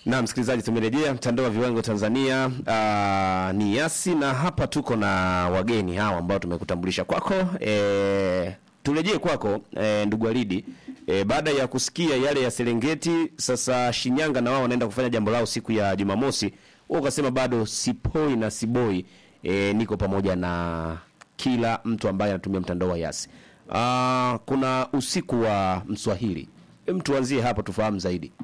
Na msikilizaji, tumerejea mtandao wa viwango Tanzania. Uh, ni Yasi na hapa tuko na wageni hawa ambao tumekutambulisha kwako. E, turejee kwako e, ndugu Alidi. E, baada ya kusikia yale ya Serengeti, sasa Shinyanga na wao wanaenda kufanya jambo lao siku ya Jumamosi. Wewe ukasema bado sipoi na siboi. E, niko pamoja na kila mtu ambaye anatumia mtandao wa Yasi. Uh, kuna usiku wa Mswahili. Hem, tuanzie hapo tufahamu zaidi.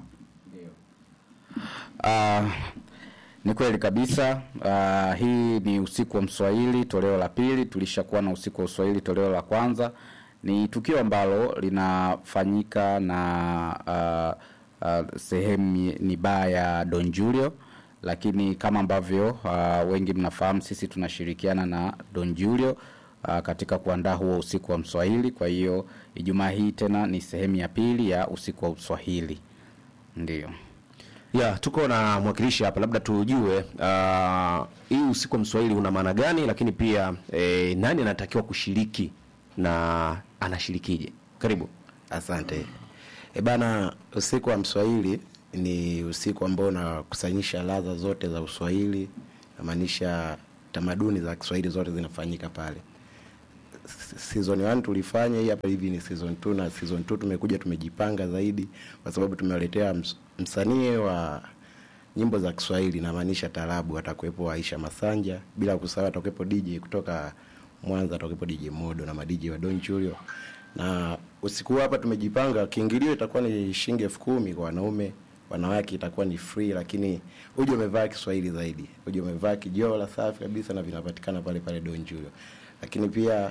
Ah, ni kweli kabisa. Ah, hii ni usiku wa Mswahili toleo la pili. Tulishakuwa na usiku wa Uswahili toleo la kwanza. Ni tukio ambalo linafanyika na ah, ah, sehemu ni baa ya Don Julio, lakini kama ambavyo ah, wengi mnafahamu, sisi tunashirikiana na Don Julio ah, katika kuandaa huo usiku wa Mswahili. Kwa hiyo Ijumaa hii tena ni sehemu ya pili ya usiku wa Uswahili, ndio. Ya, tuko na mwakilishi hapa, labda tujue uh, hii usiku wa Mswahili una maana gani, lakini pia eh, nani anatakiwa kushiriki na anashirikije? Karibu. Asante. E bana, usiku wa Mswahili ni usiku ambao unakusanyisha ladha zote za Uswahili, namaanisha tamaduni za Kiswahili zote zinafanyika pale. S- Season 1 tulifanya hii hapa, hivi ni season 2 na season 2 tumekuja tumejipanga zaidi, kwa sababu tumewaletea ms- msanii wa nyimbo za Kiswahili, namaanisha tarabu, atakuwepo Aisha Masanja, bila kusahau atakuwepo DJ kutoka Mwanza, atakuwepo DJ Modo na madj wa Don Julio. Na usiku huu hapa tumejipanga, kiingilio itakuwa ni shilingi elfu kumi kwa wanaume, wanawake itakuwa ni free, lakini uje umevaa Kiswahili zaidi, uje umevaa kijola safi kabisa, na vinapatikana pale pale Don Julio. Lakini pia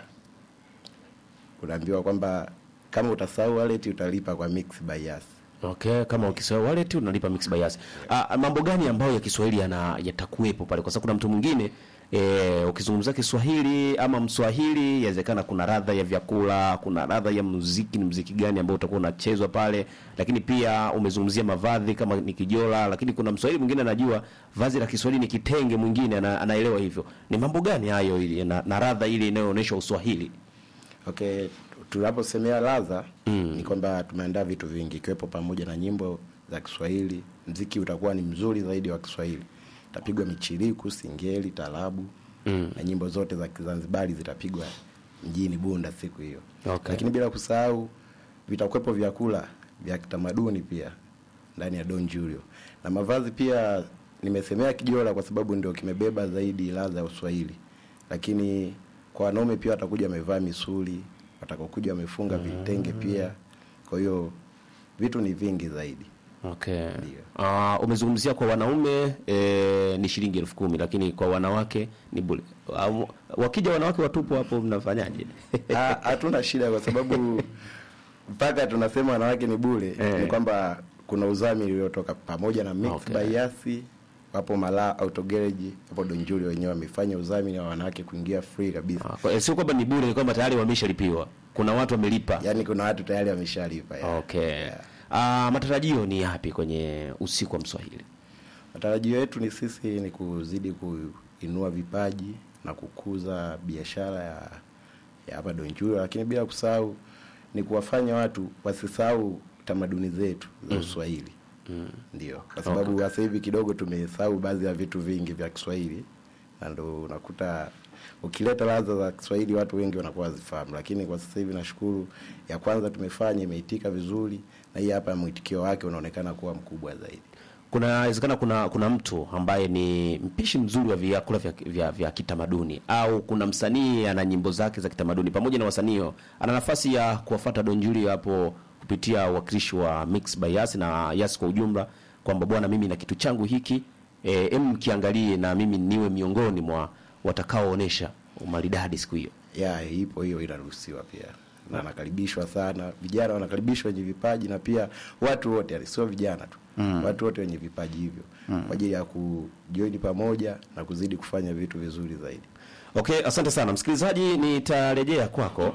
unaambiwa kwamba kama utasahau wallet utalipa kwa Mix by Yas. Okay, kama ukisahau wallet unalipa mix by Yas. Ah, mambo gani ambayo ya Kiswahili yana yatakuwepo pale? Kwa sababu kuna mtu mwingine eh, ukizungumzia Kiswahili ama Mswahili, yawezekana kuna radha ya vyakula, kuna radha ya muziki, ni muziki gani ambao utakuwa unachezwa pale, lakini pia umezungumzia mavazi kama ni kijola, lakini kuna Mswahili mwingine anajua vazi la Kiswahili ni kitenge, mwingine ana, anaelewa hivyo. Ni mambo gani hayo ili na, na radha ile inayoonyesha Uswahili? Okay, tunaposemea ladha mm. ni kwamba tumeandaa vitu vingi ikiwepo pamoja na nyimbo za Kiswahili. Mziki utakuwa ni mzuri zaidi wa Kiswahili, utapigwa michiriku, singeli, tarabu mm. na nyimbo zote za Kizanzibari zitapigwa mjini Bunda siku hiyo Okay. lakini bila kusahau vitakuwepo vyakula vya kitamaduni pia ndani ya Don Julio na mavazi pia. Nimesemea kijola kwa sababu ndio kimebeba zaidi ladha ya Uswahili, lakini kwa wanaume pia watakuja wamevaa misuli, watakokuja wamefunga vitenge pia. Kwa hiyo vitu ni vingi zaidi. Okay. Ndio. Uh, umezungumzia kwa wanaume eh, ni shilingi elfu kumi lakini kwa wanawake ni bure. Uh, wakija wanawake watupu hapo mnafanyaje? Ha- Hatuna shida kwa sababu mpaka tunasema wanawake ni bure Eh. ni kwamba kuna udhamini uliotoka pamoja na Mix Okay. by Yasi wapo Mala Auto Garage hapo Don Julio wenyewe wamefanya udhamini wa wanawake kuingia free kabisa. Ah, kwa- Sio kwamba ni bure, ni kwamba tayari wameshalipiwa. Kuna watu wamelipa. Yaani kuna watu tayari wameshalipa. ya. Okay. Uh, matarajio ni yapi kwenye usiku wa Mswahili? Matarajio yetu ni sisi ni kuzidi kuinua vipaji na kukuza biashara ya ya hapa Don Julio, lakini bila kusahau ni kuwafanya watu wasisahau tamaduni zetu za Uswahili. Ndio, kwa sababu sasa hivi kidogo tumesahau baadhi ya vitu vingi vya Kiswahili, na ndo unakuta ukileta ladha za Kiswahili watu wengi wanakuwa wazifahamu, lakini kwa sasa hivi nashukuru, ya kwanza tumefanya imeitika vizuri, na hii hapa mwitikio wake unaonekana kuwa mkubwa zaidi. Kunawezekana kuna kuna mtu ambaye ni mpishi mzuri wa vyakula vya, vya, vya kitamaduni au kuna msanii ana nyimbo zake za kitamaduni pamoja na wasanii hao, ana nafasi ya kuwafuata Don Julio hapo kupitia uwakilishi wa Mix by Yas na Yas kwa ujumla, kwamba bwana, mimi na kitu changu hiki eh, em kiangalie na mimi niwe miongoni mwa watakaoonesha umaridadi siku hiyo. ya ipo hiyo inaruhusiwa pia na nakaribishwa sana vijana wanakaribishwa wenye vipaji na pia watu wote yani sio vijana tu mm. watu wote wenye vipaji hivyo mm. kwa ajili ya kujoini pamoja na kuzidi kufanya vitu vizuri zaidi Okay, asante sana msikilizaji, nitarejea kwako.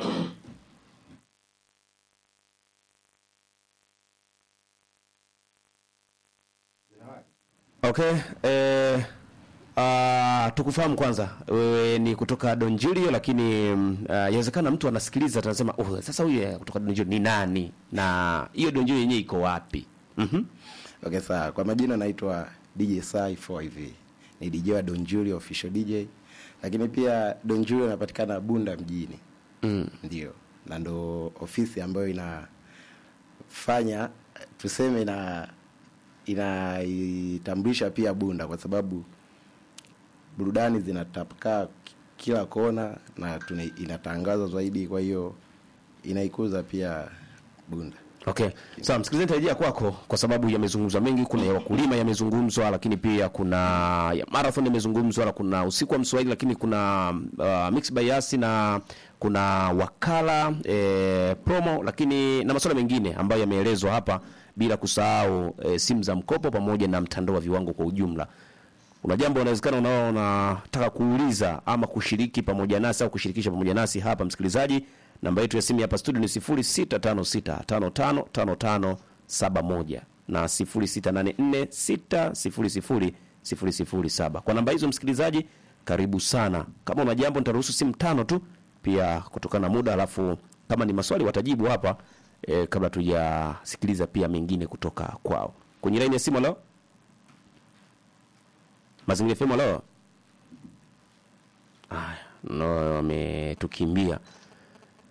Okay, eh, ah, tukufahamu kwanza, wewe ni kutoka Don Julio, lakini mm, ah, yawezekana mtu anasikiliza atasema oh, sasa huyu eh, kutoka Don Julio ni nani na hiyo Don Julio yenyewe iko wapi? Mhm. Okay, sawa. Kwa majina naitwa DJ Sai 4IV. Ni DJ wa Don Julio official DJ. Lakini pia Don Julio inapatikana Bunda mjini. Mm. Ndio. Na ndo ofisi ambayo inafanya tuseme ina inaitambulisha pia Bunda kwa sababu burudani zinatapakaa kila kona na tuna, inatangazwa zaidi, kwa hiyo inaikuza pia Bunda. Okay. Sawa, msikilizaji tarejea kwako kwa sababu yamezungumzwa mengi, kuna ya wakulima yamezungumzwa, lakini pia kuna ya marathon yamezungumzwa, na kuna usiku wa Mswahili, lakini kuna uh, mix by Yasi na kuna wakala eh, promo, lakini na masuala mengine ambayo yameelezwa hapa, bila kusahau eh, simu za mkopo pamoja na mtandao wa viwango kwa ujumla. Una jambo unawezekana unao unataka kuuliza ama kushiriki pamoja nasi au kushirikisha pamoja nasi hapa, msikilizaji, namba yetu ya simu hapa studio ni 0656555571 na 0684600007. Kwa namba hizo, msikilizaji, karibu sana. Kama una jambo, nitaruhusu simu tano tu, pia kutokana na muda, alafu kama ni maswali watajibu hapa e, kabla tujasikiliza pia mengine kutoka kwao. Kwenye laini ya simu leo Mazingira FM leo. Aya, no wametukimbia.